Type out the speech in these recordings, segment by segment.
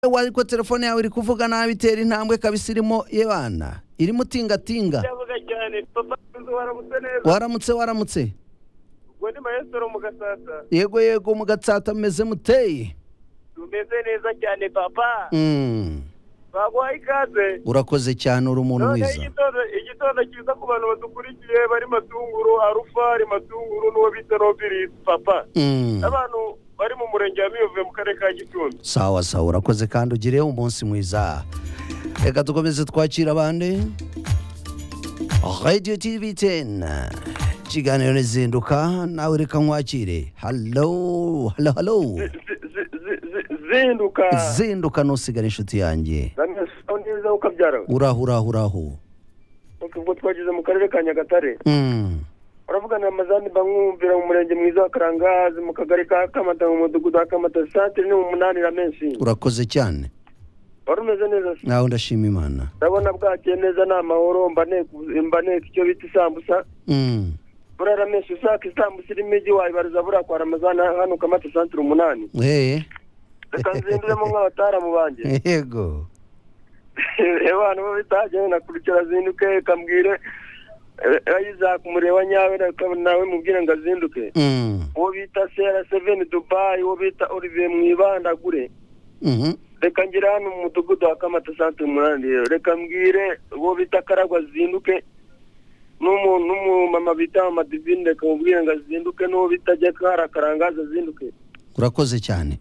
ariko telefone yawe iri kuvuga nabi itera intambwe kabisa irimo yebana irimo tingatinga ndavuga cyane papa nzu waramutse neza waramutse waramutse ubwo ni maestro mu gasasa yego yego mu gatsata mumeze muteye tumeze neza cyane papa Mm. baguhaye ikaze urakoze cyane uri umuntu noneho mwiza igitondo igitondo cyiza ku bantu badukurikiye bari matunguru arufari matunguru n'uwo bita nobirisi papa Mm. abantu bari mu murenge wa miyove mu karere ka gicumbi sawa sawa urakoze kandi ugire umunsi mwiza reka dukomeze twakira abandi radio tv 10 ikiganiro nizinduka nawe reka nkwakire halo halo halo Zi- zi- zi- zi- zinduka zinduka ntusigare inshuti yanjye zamwe usaho neza ukabyara uraho uraho uraho ubwo twageze mu karere ka nyagatare Mm. uravugana na mazani bamwumvira mu murenge mwiza wa karangazi mu kagari ka kamata mu mudugudu wa kamata santire ni mu munani na menshi urakoze cyane wari umeze neza se nawe ndashima imana ndabona bwakeye neza ni amahoro mba neka- mba neka icyo bita isambusa Mm. burara menshi ushaka isambusa irimo igi wayibariza buriya kwa ramazani hano kamata santire umunani Hey. reka nzinduremo nk'abataramu banjye yego abantu bo bitagenda nakurikira azinduke kambwire ayizaka umureba nyawe nawe mubwire ngo azinduke Mm. uwo bita sera seveni dubayi uwo bita olivier mwibandagure Mhm. reka ngire hano mu mudugudu wa kamata santire umunani rero reka mbwire uwo bita karagwa azinduke n'umu- n'umumama bita mama divine reka mubwire ngo azinduke n'uwo bita jekara karangazi azinduke urakoze cyane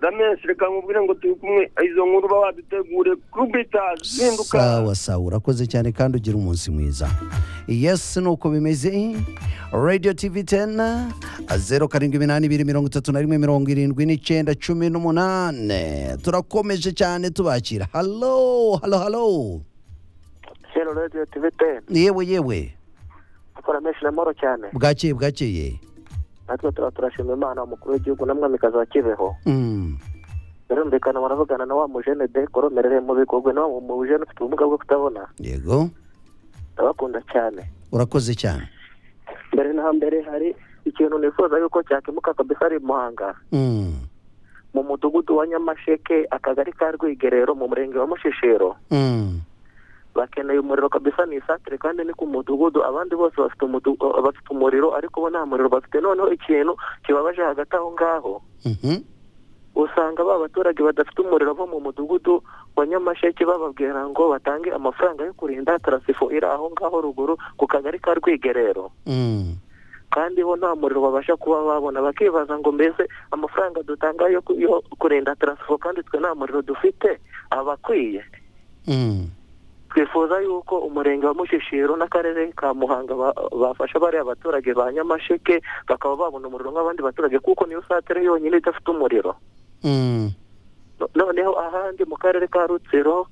ramesi reka mubwire ngo turi kumwe izo nkuru uba wadutegure kubita zinduka sawa sawa urakoze cyane kandi ugira umunsi mwiza yes nuko bimeze radio tv 10 zeru karindwi iminani ibiri mirongo itatu na rimwe mirongo irindwi n'icyenda cumi n'umunane turakomeje cyane tubakira halo halo halo sero radiyo tivi teni yewe yewe ramesi namoro cyane bwakeye bwakeye natwe turaba turashima imana umukuru w'igihugu na mwamikazi wa kibeho Mm, birumvikana baravugana na wa mujene de koromerere mu bigogwe na wa mujene ufite ubumuga bwo kutabona yego ndabakunda cyane urakoze cyane mbere na mbere hari ikintu nifuza yuko cyakemuka kabisa ari i muhanga Mm, mu mudugudu wa nyamasheke akagari ka rwigerero mu murenge wa mushishiro mm, bakeneye umuriro kabisa ni isantire kandi ni ku mudugudu abandi bose bafite umudu- uh, bafite umuriro ariko bo nta muriro bafite noneho ikintu kibabaje hagati aho ngaho mhm, usanga ba baturage badafite umuriro bo mu mudugudu wa nyamasheke bababwira ngo batange amafaranga yo kurinda tarasifo iri aho ngaho ruguru ku kagari ka rwigerero mm, kandi bo nta muriro babasha kuba babona bakibaza ngo mbese amafaranga dutanga yo ku- yo kurinda tarasifo kandi twe nta muriro dufite abakwiye mm. twifuza yuko umurenge wa mushishiro n'akarere ka muhanga ba- bafasha bariya baturage ba nyamasheke bakaba babona umuriro nk'abandi baturage kuko niyo satire yonyine idafite umuriro Mm. No- noneho ahandi mu karere ka rutsiro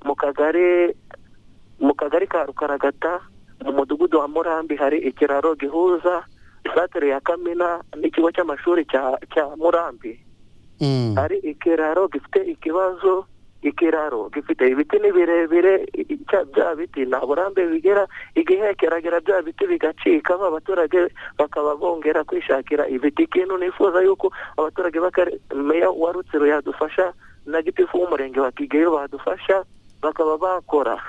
mu kagari mu kagari ka rukaragata mu mudugudu wa murambi hari ikiraro gihuza isatere ya kamina n'ikigo cy'amashuri cya cya murambi Mm. hari ikiraro gifite ikibazo ikiraro gifite ibiti ni birebire i- i- cya- bya biti nta burambe bigera igihe kiragera bya biti bigacika ba baturage bakaba bongera kwishakira ibiti ikintu nifuza yuko abaturage b'akare- meya wa rutsiro yadufasha na gitifu w'umurenge wa kigeyo badufasha bakaba bakora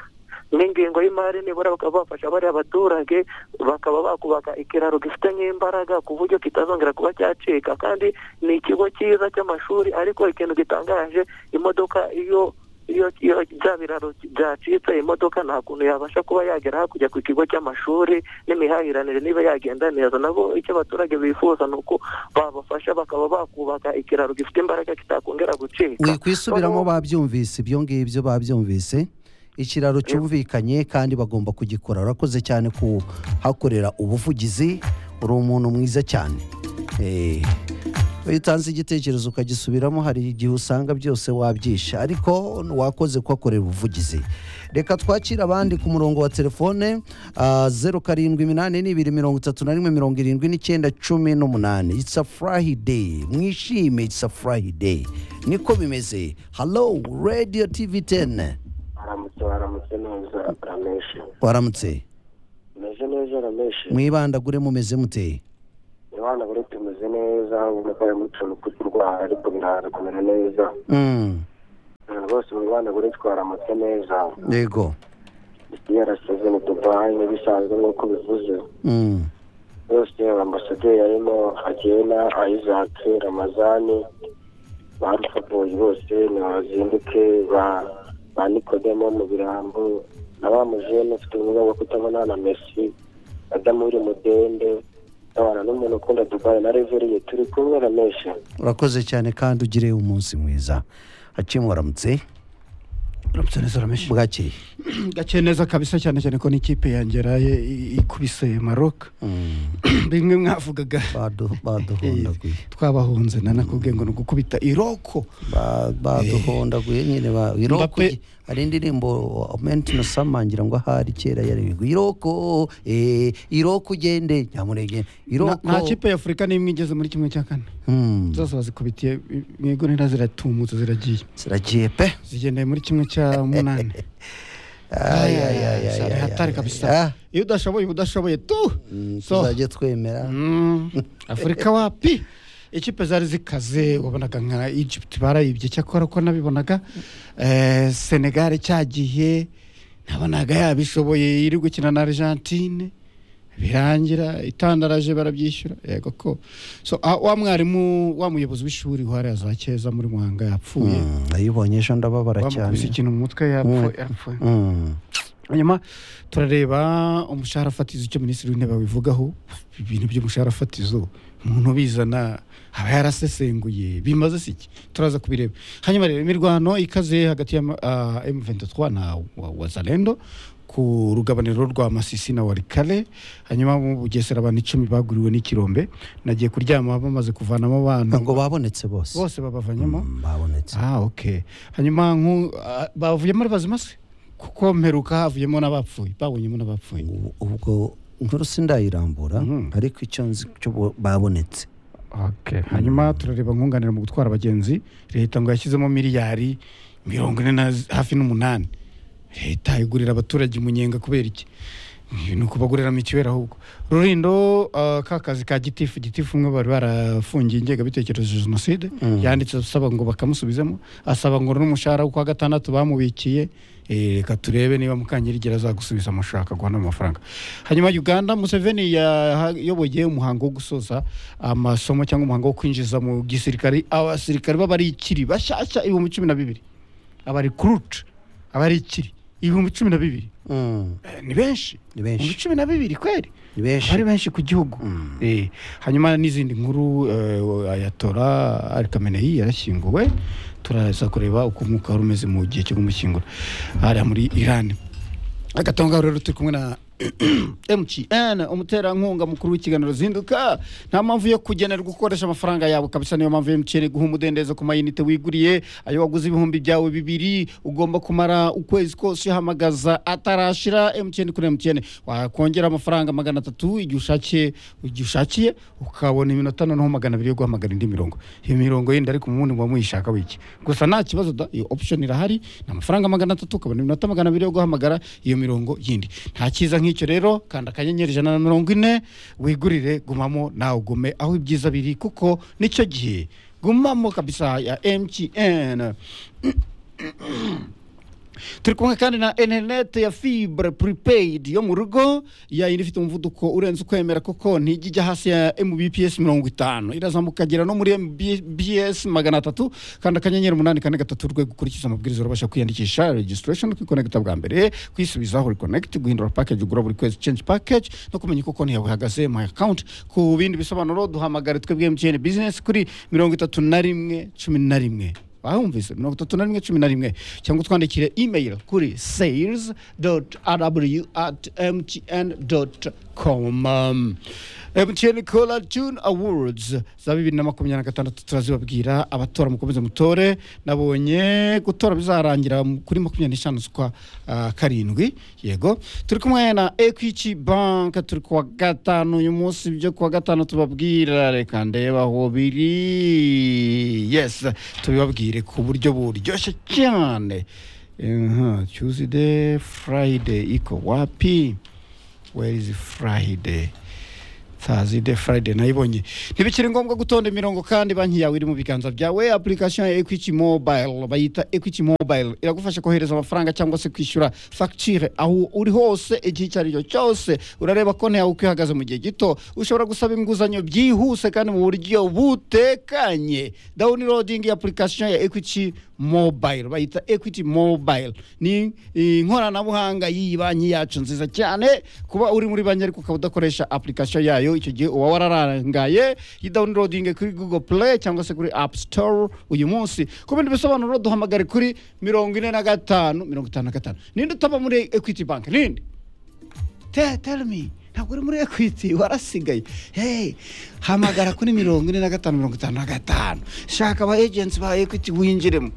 n'ingingo y'imari nibura bakaba bafasha bariya baturage bakaba bakubaka ikiraro gifite nk'imbaraga ku buryo kitazongera kuba cyacika kandi ni ikigo cyiza cy'amashuri ariko ikintu gitangaje imodoka iyo iyo iyo bya biraro byacitse imodoka nta kuntu yabasha kuba yagera hakurya ku kigo cy'amashuri n'imihahiranire niba yagenda neza nabo icyo abaturage bifuza ni uko babafasha bakaba bakubaka ikiraro gifite imbaraga kitakongera gucika wikwisubiramo Noneho- babyumvise ibyo ngibyo babyumvise ikiraro cyumvikanye kandi bagomba kugikora urakoze cyane kuhakorera ubuvugizi uri umuntu mwiza cyane Eh, iyo utanze igitekerezo ukagisubiramo hari igihe usanga byose wabyisha ariko wakoze kuhakorera ubuvugizi reka twakire abandi ku murongo wa telefone ah, zeru karindwi iminani n'ibiri mirongo itatu na rimwe mirongo irindwi n'icyenda cumi n'umunani it's a friday mwishime it's a friday niko bimeze hello radio tv 10 aramutse aramutse neza rameshi waramutse umeze neza rameshi mwibandagure mumeze mute abana bari tumeze neza ubona ko harimo utuntu tw'uturwara ariko biraza kumera neza Mm, imana kuritwara amata neza yego yarasize mu dubayi n'ibisanzwe nk'uko bivuze Mm. bose ambasaderi harimo agena isaac ramazani ba rufaboyi bose nibazinduke ba ba nikodemo mu birambo na ba mujene ufite ubumuga bwo kutabona na mesi adamu uri mudende abana n'umuntu ukunda dubayi na reveriye turi kumwe na mesha urakoze cyane kandi ugire umunsi mwiza haciye muramutse uramutse neza urameshe bwakeye gake neza kabisa cyane cyane ko n'ikipe yanjye yaraye i- ikubise maroc bimwe mwavugaga Badu- baduhondaguye twabahunze nanakubwiye ngo ni ugukubita iroko Ba- baduhondaguye nyine ba- iroko Mbappe- hari indirimbo mentino samangira ngo ahari kera yaribigwa iroko eh, iroko ugende nyamunege Na- iroko nta kipe y'afurika n'imwe igeze muri kimwe cya kane Hmm, zose bazikubitiye i- mu igonera ziratumutse ziragiye ziragiye pe zigendeye muri kimwe cya munani Ay, ay, ay, ay, Cyane ay, hatari ay, kabisa ah. iyo udashoboye uba udashoboye tu Mm, so tuzajye twemera Mm, afurika wapi ikipe zari zikaze wabonaga nka egypt barayibye cyakora ko nabibonaga eh, senegal cyagiye nabonaga yabishoboye iri gukina na argentine birangira itandaraje barabyishyura yego ko so ah, wa mwarimu wa muyobozi w'ishuri wari za keza muri mwanga yapfuye Mm, nayibonye ejo ndababara bamukubise cyane ikintu mu mutwe yapfuye Mm. yapfuye Mm, hanyuma turareba umushahara fatizo icyo minisitiri w'intebe abivugaho ibintu by'umushahara fatizo umuntu ubizana aba yarasesenguye bimaze si iki turaza kubireba hanyuma rero imirwano ikaze hagati ya uh, M23 na wa- wazalendo ku rugabaniro rwa masisi na warikale hanyuma mu bugesera abantu icumi baguriwe n'ikirombe nagiye kuryama bamaze kuvanamo ngo abantu babonetse bose bose babavanyemo Mm, babonetse ah ok hanyuma nku ah, bavuyemo ari bazima se kuko mperuka havuyemo n'abapfuye babonyemo n'abapfuye Ubu- ubwo inkuru sindayirambura Mhm. ariko icyo nzi cyo bo- babonetse ok hanyuma turareba nkunganira mu gutwara abagenzi leta ngo yashyizemo miliyari mirongo ine na z- hafi n'umunani leta igurira abaturage umunyenga kubera iki ni ukubagurira mituweli ahubwo rurindo ah, ka kazi ka gitifu gitifu umwe bari barafungiye ingengabitekerezo ya jenoside Mm. yanditse asaba ngo bakamusubizemo asaba ngo n'umushahara wo kwa gatandatu bamubikiye eh, reka turebe niba mukanyirigira azagusubiza amushaka guhana amafaranga hanyuma uganda museveni yayoboye umuhango wo gusoza amasomo cyangwa umuhango wo kwinjiza mu gisirikare abasirikare b'abarikiri bashyashya ibihumbi cumi na bibiri abarikurute abarikiri ibihumbi cumi na bibiri Mm, Eh, ni benshi ni benshi ibihumbi cumi na bibiri kweri ni benshi bari benshi ku gihugu Mm. Eh, hanyuma n'izindi nkuru eh, ayatora ari kameneyi yarashyinguwe turaza kureba uko umwuka wari umeze mu gihe cyo kumushyingura hariya muri irani agatonga rero turi kumwe na mtn umuterankunga mukuru w'ikiganiro zinduka nta mpamvu yo kugenerwa ukoresha amafaranga yawe kabisa niyo mpamvu mtn iguha umudendezo ku mayinite wiguriye ayo waguze ibihumbi byawe bibiri ugomba kumara ukwezi kose uhamagaza atarashira mtn kuri mtn wakongera amafaranga magana atatu igihe ushakiye igihe ushakiye ukabona iminota noneho magana abiri yo guhamagara indi mirongo iyo mirongo yindi ariko umubundi muba muyishaka wiki gusa nta kibazo da iyo option irahari ni amafaranga magana atatu ukabona iminota magana abiri yo guhamagara iyo mirongo yindi nta cyiza nk'icyo rero kanda akanyenyeri ijana na mirongo ine wigurire gumamo nawe ugume aho ibyiza biri kuko nicyo gihe gumamo kabisa ya mtn turi kumwe kandi na interineti ya fibre prepaid yo mu rugo yayindi ifite umuvuduko urenze ukwemera kuko ntijya ijya hasi ya mbps mirongo itanu irazamuka igera no muri mbs magana atatu kandi akanyenyeri umunani kane gatatu urwego ukurikiza amabwiriza urabasha kwiyandikisha registration kwikonegita bwa mbere kwisubizaho reconnect guhindura package ugura buri kwezi change package no kumenya uko konti yawe ihagaze my account ku bindi bisobanuro duhamagare twebwe mtn business kuri mirongo itatu na rimwe cumi na rimwe bahumvise mirongo itatu na rimwe cumi na rimwe cyangwa utwandikire email kuri sales rw at mtn com mtn cola june awards za bibiri na makumyabiri na gatandatu turazibabwira abatora mukomeze mutore nabonye gutora bizarangira mu- kuri makumyabiri n'eshanu z'ukwa ah, karindwi yego turi kumwe na equity bank turi kuwa gatanu uyu munsi byo kuwa gatanu tubabwira reka ndeba aho biri yes tubibabwire ku buryo buryoshye cyane Aha, tuesday friday iko wapi where is friday sazide friday nayibonye ntibikiri ngombwa gutonda imirongo kandi banki yawe iri mu biganza byawe application ya equity mobile bayita equity mobile iragufasha kohereza amafaranga cyangwa se kwishyura facture aho uri hose igihe icyo ari cyo cyose urareba konti yawe uko ihagaze mu gihe gito ushobora gusaba inguzanyo byihuse kandi mu buryo butekanye downloading application ya equity mobile bayita equity mobile ni eh, inkoranabuhanga y'iyi banki yacu nziza cyane kuba uri muri banki ariko ukaba udakoresha application yayo icyo gihe uba wararangaye yidawunirodinge kuri google play cyangwa se kuri app store uyu munsi ku bindi bisobanuro duhamagare kuri mirongo ine na gatanu mirongo itanu na gatanu ninde utaba muri equity bank ninde Te- tell me ntabwo uri muri equity warasigaye hey hamagara kuri mirongo ine na gatanu mirongo itanu na gatanu shaka aba agents ba equity winjiremo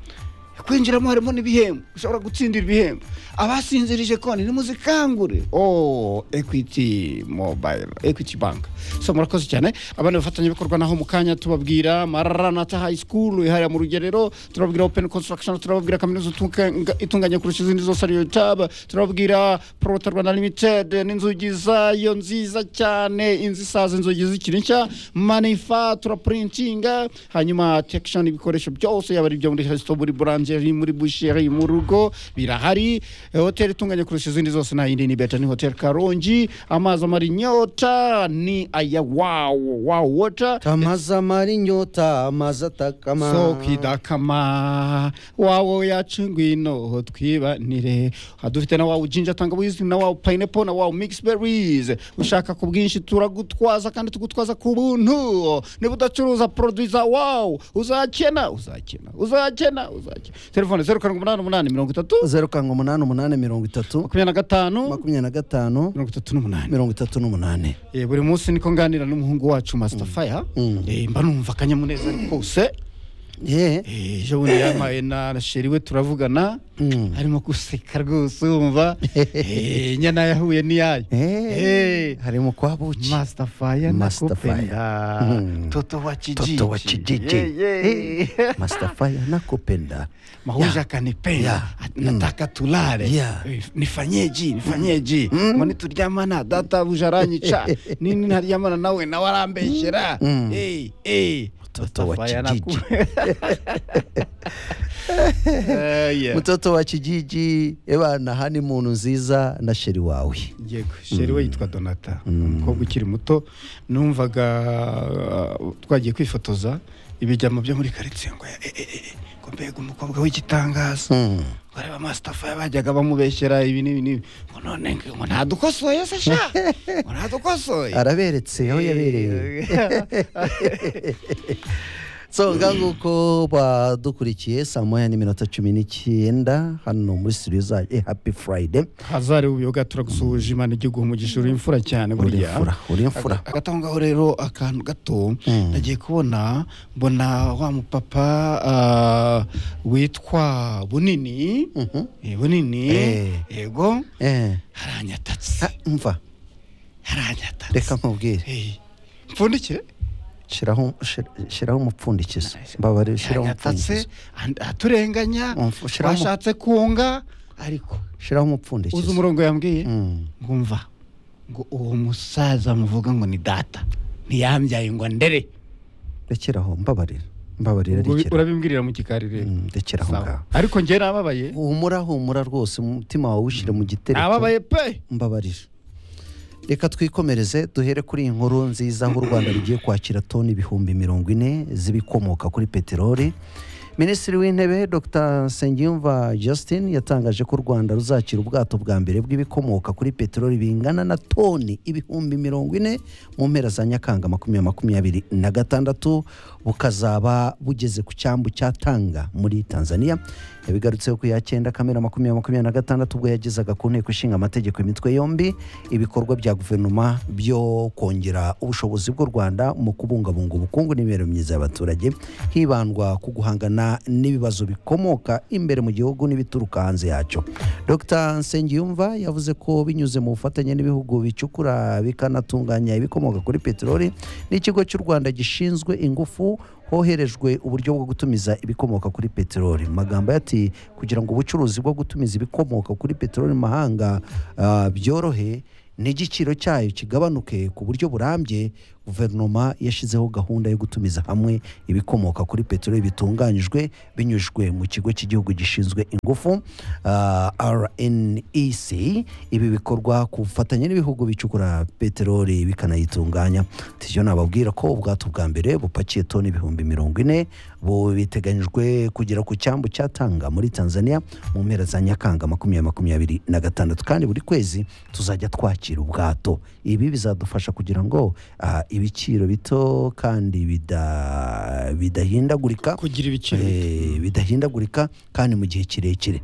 kwinjiramo harimo n'ibihembo ushobora gutsindira ibihembo abasinzirije konti nimuzikangure oh equity mobile equity bank so murakoze cyane abandi bafatanyabikorwa naho mu kanya tubabwira maranata high school ihariya mu rugerero turababwira open construction turababwira kaminuza itunga- itunganye kurusha izindi zose ariyo tab turababwira prota rwanda limited n'inzugi zayo nziza cyane inzu isaza inzugi zikiri nshya manifa turaprintinga hanyuma tekishoni ibikoresho byose yaba ari ibyo muri resito muri buranjeri muri busheri mu rugo birahari Eh, hoteli itunganye kurusha izindi zose nta yindi ni beta ni hoteli karongi amazi amara inyota ni aya wawo wawo wota amazi amara inyota amazi atakama so kwidakama wawo yacu ngwino twibanire aha dufite na wawo jinja tangawizi na wawo payinepo na wawo migisi berizi ushaka ku bwinshi turagutwaza kandi tugutwaza ku buntu niba udacuruza poroduwi za wawo uzakena uzakena uzakena uzakena telefone zeru karindwi umunani umunani mirongo itatu zeru karindwi umunani umunani mirongo itatu makumyabiri na gatanu makumyabiri na gatanu mirongo itatu n'umunani mirongo itatu n'umunani Eh, buri munsi niko nganira n'umuhungu wacu masitafaya Mm. mba numva akanyamuneza kose yeee Eh, ejo bundi yampaye na na sheri we turavugana Mm. harimo guseka rwose wumva Eh, nyana yahuye n'iyayo Hey, Eh, harimo kwa buki Masterfire Masterfire. nakupenda Mm. toto wa kijiji toto wa kijiji Yeah, yeah. mastafaya nakupenda mahuja Yeah. akanipenda Yeah. At- nataka tulale Yeah. Eh, nifanyeji nifanyeji mbone turyamana databuja aranyica nini ntaryamana nawe nawe arambeshyera Mm. Eh, eh. Mtoto wa Masterfire kijiji. naku- Eh, yeah. mutoto wa kijiji ebana hani muntu nziza na sheri wawe yego sheri we yitwa donata umukobwa ukiri muto numvaga uh, twagiye kwifotoza ibijyamo byo muri karitsiye ngo eh, eh, eh, ngo mbega umukobwa w'igitangaza Mm. bareba masitafa bajyaga bamubeshyera ibi n'ibi n'ibi ngo none ngo ntadukosoye se sha ngo ntadukosoye araberetse aho yaberewe so nguko badukurikiye saa moya n'iminota cumi n'icyenda hano muri studio za eh, happy friday hazari ubuyoga turagusuhuje imana igihugu umugisha uri imfura cyane uri burya imfura uri imfura Aga- hagati aho ngaho rero akantu gato Mm. nagiye kubona mbona wa mupapa ah, witwa bunini Mhm. Eh, bunini Eh. yego Eh, haranyatatse ha, mva haranyatatse reka nkubwire Eh, mpfundikire shiraho shir- shiraho umupfundikizo mbabare shiraho haranyatatse umupfundikizo and- aturenganya Umf- shiraho umu- washatse kunga ariko shiraho uzi umupfundikizo umurongo yambwiye Mm. ngumva ngo uwo musaza muvuga ngo ni data ntiyambyaye ngo ndere rekeraho mbabarira mbabarira Ubwo rekeraho urabimbwirira mu gikari rero Mm, rekeraho Sawa. ngaho ariko njye nababaye humura humura rwose umutima wawe ushyire mu gitereko nababaye pe mbabarira reka twikomereze duhere kuri iyi nkuru nziza aho u rwanda rugiye kwakira toni ibihumbi mirongo ine z'ibikomoka kuri peteroli minisitiri w'intebe dr nsengiyumva justin yatangaje ko u rwanda ruzakira ubwato bwa mbere bw'ibikomoka kuri peteroli bingana na toni ibihumbi mirongo ine mu mpera za nyakanga makumyabiri makumyabiri na gatandatu bukazaba bugeze ku cyambu cya tanga muri tanzania yabigarutseho ku ya cyenda kamena makumyabiri makumyabiri na gatandatu ubwo yagezaga ku nteko ishinga amategeko imitwe yombi ibikorwa bya guverinoma byo kongera ubushobozi bw'u rwanda mu kubungabunga ubukungu n'imibereho myiza y'abaturage hibandwa ku guhangana n'ibibazo bikomoka imbere mu gihugu n'ibituruka hanze yacyo dr nsengiyumva yavuze ko binyuze mu bufatanye n'ibihugu bicukura bikanatunganya ibikomoka kuri peteroli n'ikigo cy'u rwanda gishinzwe ingufu hoherejwe uburyo bwo gutumiza ibikomoka kuri peteroli mu magambo ye ati kugira ngo ubucuruzi bwo gutumiza ibikomoka kuri peteroli mu mahanga ah, byorohe n'igiciro cyayo kigabanuke ku buryo burambye guverinoma yashyizeho gahunda yo gutumiza hamwe ibikomoka kuri peteroli bitunganyijwe binyujwe mu kigo cy'igihugu gishinzwe ingufu ah, rnec ibi bikorwa ku bufatanye n'ibihugu bicukura peteroli bikanayitunganya tijo nababwira ko ubwato bwa mbere bupakiye toni ibihumbi mirongo ine bu biteganyijwe kugera ku cyambu cyatanga muri tanzania mu mpera za nyakanga makumyabiri makumyabiri na gatandatu kandi buri kwezi tuzajya twakira ubwato ibi bizadufasha kugira ngo ah, ibiciro bito kandi bida- bidahindagurika kugira ibiciro Eh, bidahindagurika kandi mu gihe kirekire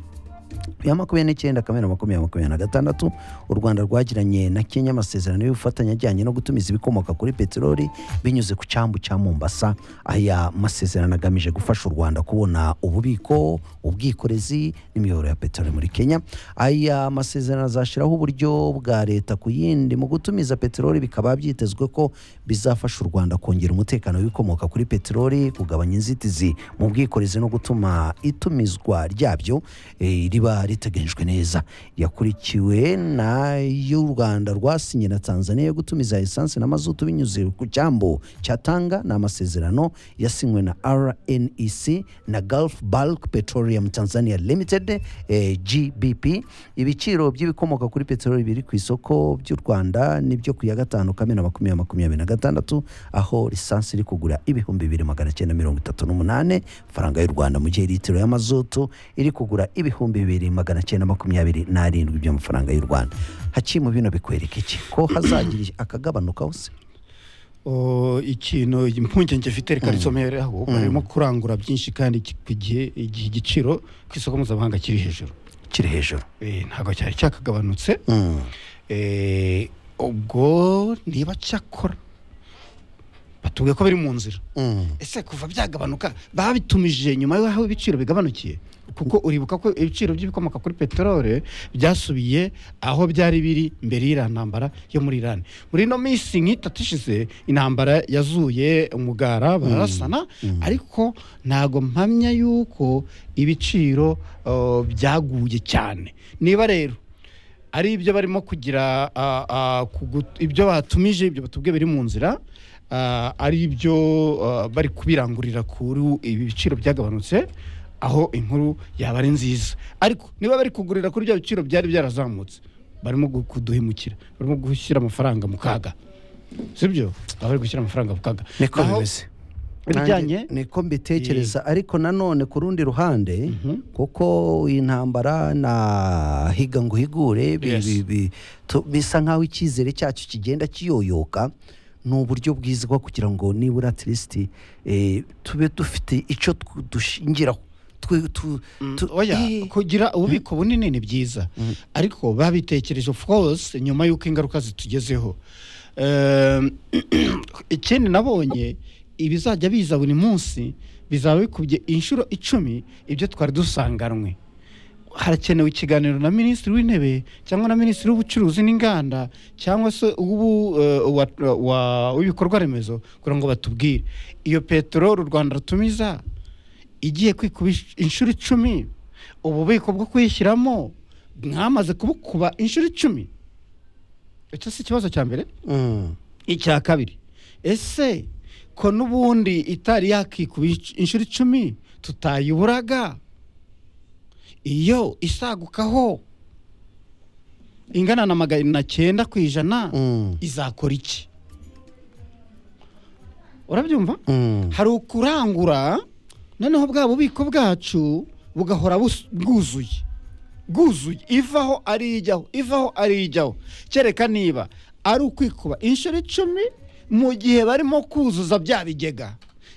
bibiri na makumyabiri n'icyenda kamena makumyabiri makumyabiri na gatandatu u rwanda rwagiranye na kenya amasezerano y'ubufatanye ajyanye no gutumiza ibikomoka kuri peteroli binyuze ku cyambu cya mombasa aya masezerano agamije gufasha u rwanda kubona ububiko ubwikorezi n'imiyoboro ya peteroli muri kenya aya masezerano azashyiraho uburyo bwa leta ku yindi mu gutumiza peteroli bikaba byitezwe ko bizafasha u rwanda kongera umutekano w'ibikomoka kuri peteroli kugabanya inzitizi mu bwikorezi no gutuma itumizwa ryabyo eh, riba riteganyijwe neza yakurikiwe na y'u rwanda rwasinye na tanzania yo gutumiza esanse na mazutu binyuze ku cyambu cyatanga ni amasezerano yasinywe na rnec na gulf bulk petroleum tanzania limited eh, gbp ibiciro by'ibikomoka kuri peteroli biri ku isoko by'u rwanda nibyo ku ya gatanu kamena makumyabiri makumyabiri na gatandatu aho lisansi iri kugura ibihumbi bibiri magana cyenda mirongo itatu n'umunani faranga y'u rwanda mu gihe litiro y'amazutu iri kugura ibihumbi bibiri magana cyenda makumyabiri n'arindwi by'amafaranga y'u rwanda hakimu bino bikwereka iki ko hazagira akagabanuka hose Oh, ikintu impungenge mfite reka risomere aho barimo kurangura byinshi kandi ki- ku gihe igihe igiciro ku isoko mpuzamahanga kiri hejuru kiri hejuru Eh, ntabwo cyari cyakagabanutse Mm. Eh, ubwo niba cyakora batubwiye ko biri mu nzira Mm. ese kuva byagabanuka babitumije nyuma y'aho ibiciro bigabanukiye kuko uribuka ko ibiciro by'ibikomoka kuri peteroli byasubiye aho byari biri mbere y'iriya ntambara yo muri irani muri ino minsi nk'itatu ishize intambara yazuye umugara bararasana ariko ntago mpamya yuko ibiciro uh, byaguye cyane niba rero ari ibyo barimo kugira ah, ah, kugu- ibyo batumije ibyo batubwiye biri mu nzira ah, ari ibyo ah, bari kubirangurira kuri ibi biciro byagabanutse aho inkuru yaba ari nziza ariko niba bari kugurira kuri bya biciro byari byarazamutse barimo gu- kuduhemukira barimo gushyira amafaranga mu kaga sibyo baba bari gushyira amafaranga mu kaga niko Naho bimeze ibijyanye Nanjye niko mbitekereza ariko nanone ku rundi ruhande kuko iyi ntambara na higa ngo higure bi- Yes. bi- bi- tu- bisa nk'aho icyizere cyacu kigenda kiyoyoka ni uburyo bwiza bwo kugira ngo nibura tirisiti tube dufite icyo tw- dushingiraho Twe- tu- tu- oya eh, kugira ububiko bunini ni byiza ariko babitekereje of course nyuma y'uko ingaruka zitugezeho Ehm, ikindi nabonye ibizajya biza buri munsi bizaba bikubye inshuro icumi ibyo twari dusanganywe harakenewe ikiganiro na minisitiri w'intebe cyangwa na minisitiri w'ubucuruzi n'inganda cyangwa se ubu w'ibikorwa remezo kugira ngo batubwire iyo peteroli u rwanda rutumiza igiye kwikuba insh- inshuro icumi ububiko bwo kuyishyiramo mwamaze kubukuba inshuro icumi icyo si ikibazo cya mbere mm, icya kabiri ese ko n'ubundi itari yakikuba insh- inshuro icumi tutayiburaga iyo isagukaho ingana na magana cyenda ku ijana mm, izakora iki urabyumva mm. hari ukurangura noneho bwa bubiko bwacu bugahora bus- bwuzuye bwuzuye ivaho ari ijyaho ivaho ari ijyaho kereka niba ari ukwikuba inshuro icumi mu gihe barimo kuzuza bya bigega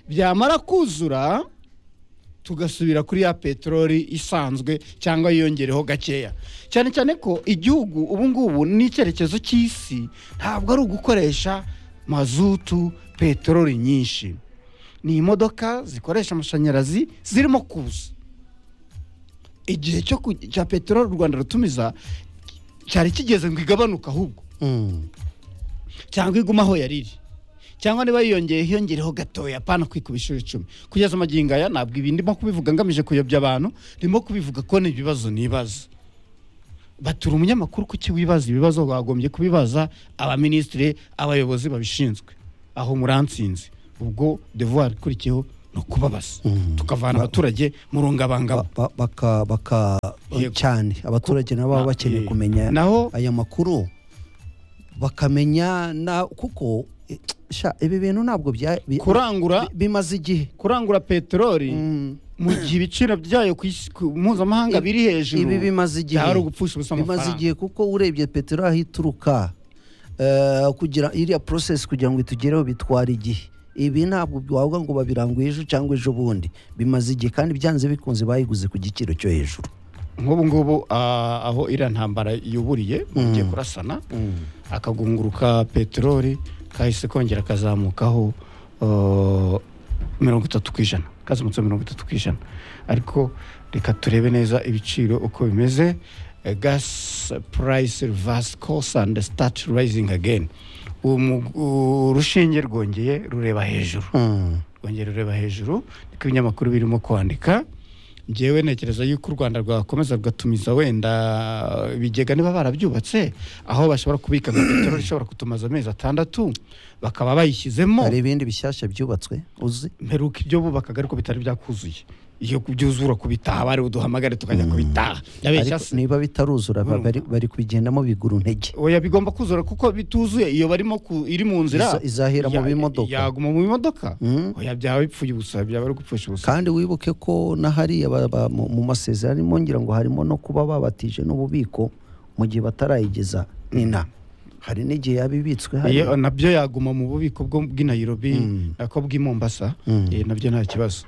byamara kuzura tugasubira kuri ya peteroli isanzwe cyangwa yiyongereho gakeya cyane cyane ko igihugu ubu ngubu n'icyerekezo cy'isi ntabwo ari ugukoresha mazutu peteroli nyinshi ni imodoka zikoresha amashanyarazi zirimo kuza igihe cyo ku- cya peteroli u rwanda rutumiza cyari kigeze ngo igabanuke ahubwo Mm. cyangwa igume aho yari iri cyangwa niba yiyongeye hiyongereho gatoya apana kwikuba inshuro icumi kugeza amagingo aya ntabwo ibi ndimo kubivuga ngamije kuyobya abantu ndimo kubivuga ko ni ibibazo nibaza batura umunyamakuru kuki wibaza ibibazo bagombye kubibaza abaminisitiri abayobozi babishinzwe aho muransinze ubwo devoir ikurikiyeho ni ukubabaza tukavana abaturage mu rungabangabo Ba- baka baka Yego. cyane abaturage nabo baba Na- bakeneye eh, kumenya naho- aya makuru bakamenya na kuko eh, sha ibi bintu ntabwo bya- bi- kurangura bi- bimaze igihe kurangura peteroli Mm. mu gihe ibiciro byayo ku isi- ku mpuzamahanga Ibi- biri hejuru ibi bimaze igihe byari ugupfusha ubusa bimaze amafaranga igihe kuko urebye peteroli aho ituruka eh, kugira iriya porosesi kugira ngo itugereho bitwara igihe ibi ntabwo wavuga ngo babiranguye ejo cyangwa ejo bundi bimaze igihe kandi byanze bikunze bayiguze ku giciro cyo hejuru nk'ubu ngubu ah, aho iriya ntambara yuburiye bagiye kurasana akagunguruka ka peteroli kahise kongera kazamukaho ah, mirongo itatu ku ijana kazamutse mirongo itatu ku ijana ariko reka turebe neza ibiciro uko bimeze Eh, gas price reverse course and start rising again Uwo mu- urushinge rwongeye rureba hejuru Mm. rwongera ureba hejuru niko ibinyamakuru birimo kwandika ngewe ntekereza yuko u rwanda rwakomeza rugatumiza wenda ibigega niba barabyubatse aho bashobora kubika nka peteroli ishobora kutumaza amezi atandatu bakaba bayishyizemo hari ibindi bishyashya byubatswe uzi mperuka ibyo bubakaga ariko bitari byakuzuye iyo kubyuzura kubitaha bari buduhamagare tukajya kubitaha yabeshya ariko se niba bitaruzura ba- bari, bari kubigendamo bigura intege oya bigomba kuzura kuko bituzuye iyo barimo ku, iri mu nzira Iza- izahera mu ya- bimodoka. yaguma mu bimodoka Mm. oya byaba bipfuye ubusa byaba ari gupfusha ubusa kandi wibuke ko n'ahariya ba- ba- mu mu masezerano arimo ngira ngo harimo no kuba babatije n'ububiko mu gihe batarayigeza nina hari n'igihe yaba ibitswe hari Iyo nabyo yaguma mu bubiko bwo bw'i Nairobi nako bw'i Mombasa eh, nabyo nta kibazo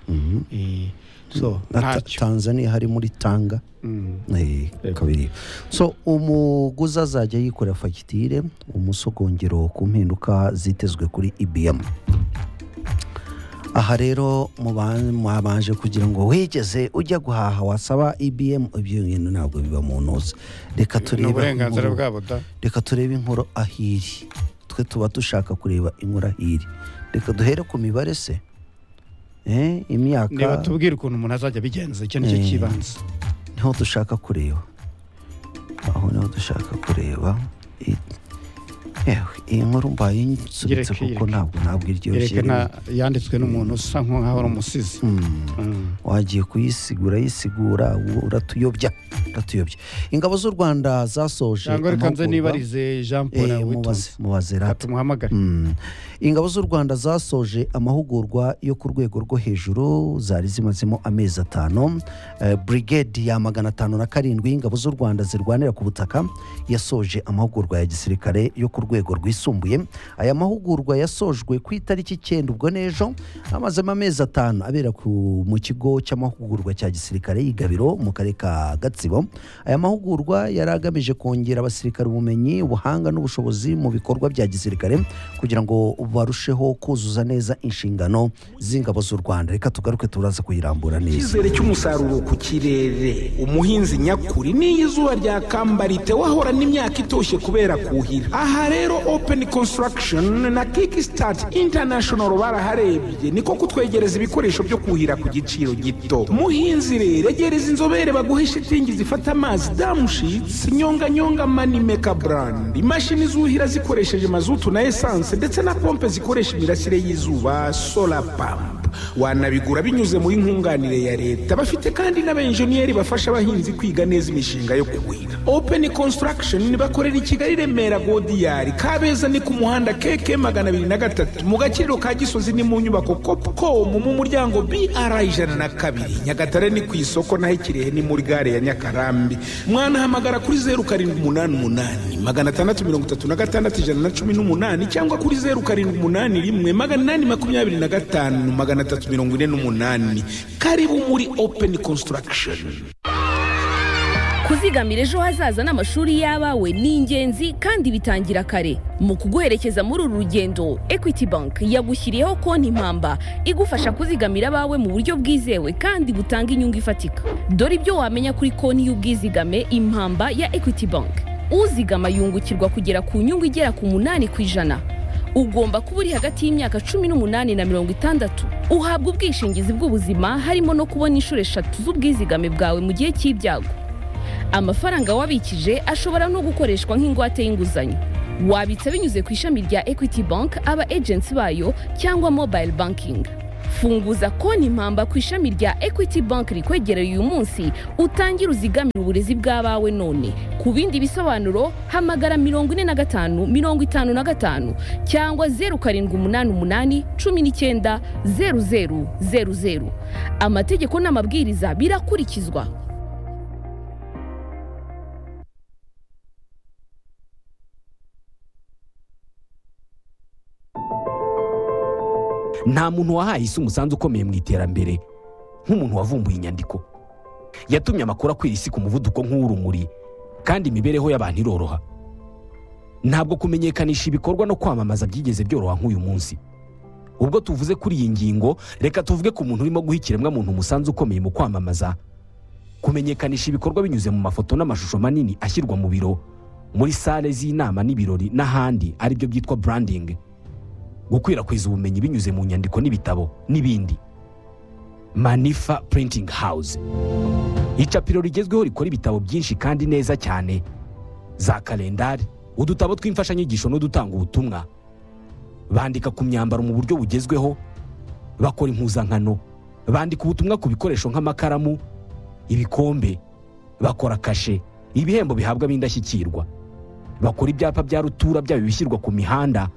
Eh, so na Ta- ntacyo tanzania hari muri tanga Mm. Eh, kabiri so umuguzi azajya yikorera fagitire umusogongero ku mpinduka zitezwe kuri ibm aha rero muba- mwabanje kugira ngo wigeze ujya guhaha wasaba ibm ibyo bintu ntabwo biba mu ntuza reka ni turebe uburenganzira inkuru- bwabo da reka turebe inkuru ahiri twe tuba dushaka kureba inkuru ahiri reka duhere ku mibare se Eh, niba imyaka tubwira ukuntu umuntu azajya abigenza icyo nicyo Eh. cyibanze niho dushaka kureba aho niho dushaka kureba I- yewe iyi nkuru mbaye nsubitse Yereke, kuko yereke. ntabwo ntabwo iryoshye yerekana yanditswe n'umuntu usa nk'aho ari umusizi Mm. wagiye kuyisigura yisigura ubu uratuyobya uratuyobya ingabo z'u rwanda zasoje cyangwa reka nze amahugurwa. nibarize Jean Paul Eh, Witunze mubaze mubaze rata katumuhamagare Mm. ingabo z'u rwanda zasoje amahugurwa yo ku rwego rwo hejuru zari zimazemo amezi atanu Eh, brigade ya magana atanu na karindwi y'ingabo z'u rwanda zirwanira ku butaka yasoje amahugurwa ya gisirikare yo ku rwego rwisumbuye aya mahugurwa yasojwe ku itariki icyenda ubwo n'ejo amazemo amezi atanu abera ku- mu kigo cy'amahugurwa cya gisirikare y'igabiro mu karere ka gatsibo aya mahugurwa yari agamije kongera abasirikare ubumenyi ubuhanga n'ubushobozi mu bikorwa bya gisirikare kugira ngo barusheho kuzuza neza inshingano z'ingabo z'u rwanda reka tugaruke turaza kuyirambura neza icyizere cy'umusaruro ku kirere umuhinzi nyakuri n'iyo izuba ryakamba ritewahorana imyaka itoshye kubera kuhira aha rero open construction na kickstart international baraharebye niko kutwegereza ibikoresho byo kuhira ku giciro gito muhinzi rero egereza inzobere baguhe shitingi zifata amazi damushitsi nyonganyonga manimeka brand imashini zuhira zikoresheje mazutu na esanse ndetse na pompe zikoresha imirasire y'izuba solar pump wanabigura binyuze muri nkunganire ya leta bafite kandi n'abenjeniyeri bafasha abahinzi kwiga neza imishinga yo kuhira open construction bakorera i kigali remera godiyari kabeza ni ku muhanda keke magana abiri na gatatu mu gakiriro ka gisozi ni mu nyubako copcom mu muryango br ijana na kabiri nyagatare ni ku isoko naho ikirehe ni muri gare ya nyakarambi mwanahamagara kuri zeru karindwi umunani umunani magana atandatu mirongo itatu na gatandatu ijana na cumi n'umunani cyangwa kuri zeru karindwi umunani rimwe magana inani makumyabiri na gatanu magana atatu mirongo ine n'umunani karibu muri open construction kuzigamira ejo hazaza n'amashuri y'abawe ni ingenzi kandi bitangira kare mu kuguherekeza muri uru rugendo equity bank yagushyiriyeho konti impamba igufasha kuzigamira abawe mu buryo bwizewe kandi butanga inyungu ifatika dore ibyo wamenya kuri konti y'ubwizigame impamba ya equity bank uzigama yungukirwa kugera ku nyungu igera ku munani ku ijana ugomba kuba uri hagati y'imyaka cumi n'umunani na mirongo itandatu uhabwa ubwishingizi bw'ubuzima harimo no kubona inshuro eshatu z'ubwizigame bwawe mu gihe cy'ibyago amafaranga wabikije ashobora no gukoreshwa nk'ingwate y'inguzanyo wabitsa binyuze ku ishami rya equity bank aba agency bayo cyangwa mobile banking funguza konti impamba ku ishami rya equity bank rikwegereye uyu munsi utangire uzigamire uburezi bw'abawe none ku bindi bisobanuro hamagara mirongo ine na gatanu mirongo itanu na gatanu cyangwa zeru karindwi umunani umunani cumi n'icyenda zeru zeru zeru zeru amategeko n'amabwiriza birakurikizwa nta muntu wahaye isi umusanzu ukomeye mu iterambere nk'umuntu wavumbuye inyandiko yatumye amakuru akwira isi ku muvuduko nk'uw'urumuri kandi imibereho y'abantu iroroha ntabwo kumenyekanisha ibikorwa no kwamamaza byigeze byoroha nk'uyu munsi ubwo tuvuze kuri iyi ngingo reka tuvuge ku muntu urimo guha ikiremwamuntu umusanzu ukomeye mu kwamamaza kumenyekanisha ibikorwa binyuze mu mafoto n'amashusho manini ashyirwa mu biro muri sale z'inama n'ibirori n'ahandi aribyo byitwa burandingi gukwirakwiza ubumenyi binyuze mu nyandiko n'ibitabo n'ibindi manifa printing house icapiro rigezweho rikora ibitabo byinshi kandi neza cyane za kalendari udutabo tw'imfashanyigisho n'udutanga ubutumwa bandika ku myambaro mu buryo bugezweho bakora impuzankano bandika ubutumwa ku bikoresho nk'amakaramu ibikombe bakora kashe ibihembo bihabwa b'indashyikirwa bakora ibyapa bya rutura byaba ibishyirwa ku mihanda